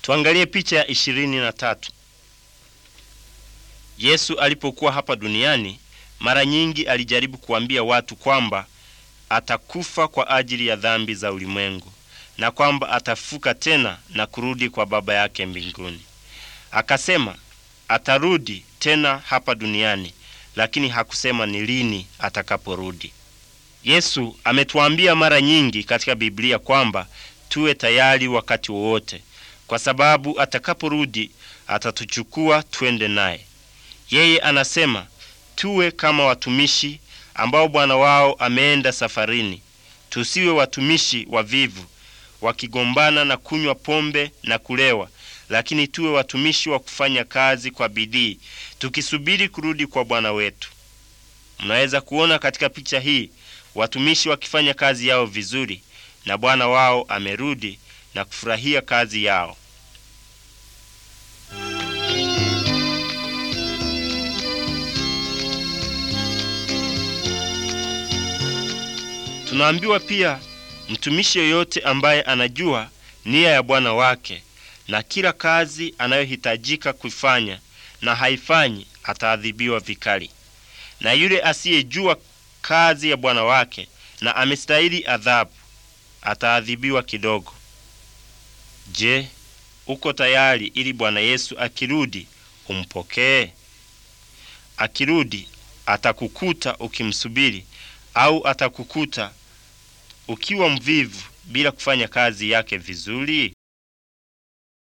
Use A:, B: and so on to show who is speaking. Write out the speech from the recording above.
A: Tuangalie picha ya ishirini na tatu. Yesu alipokuwa hapa duniani mara nyingi alijaribu kuambia watu kwamba atakufa kwa ajili ya dhambi za ulimwengu na kwamba atafuka tena na kurudi kwa Baba yake mbinguni. Akasema atarudi tena hapa duniani, lakini hakusema ni lini atakaporudi. Yesu ametuambia mara nyingi katika Biblia kwamba tuwe tayari wakati wowote, kwa sababu atakaporudi atatuchukua twende naye. Yeye anasema tuwe kama watumishi ambao bwana wao ameenda safarini. Tusiwe watumishi wavivu wakigombana na kunywa pombe na kulewa, lakini tuwe watumishi wa kufanya kazi kwa bidii tukisubiri kurudi kwa bwana wetu. Mnaweza kuona katika picha hii watumishi wakifanya kazi yao vizuri na bwana wao amerudi na kufurahia kazi yao. Tunaambiwa pia mtumishi yoyote ambaye anajua nia ya bwana wake na kila kazi anayohitajika kuifanya na haifanyi ataadhibiwa vikali, na yule asiyejua kazi ya bwana wake na amestahili adhabu ataadhibiwa kidogo. Je, uko tayari ili Bwana Yesu akirudi umpokee? Akirudi atakukuta ukimsubiri au atakukuta ukiwa mvivu bila kufanya kazi yake vizuri?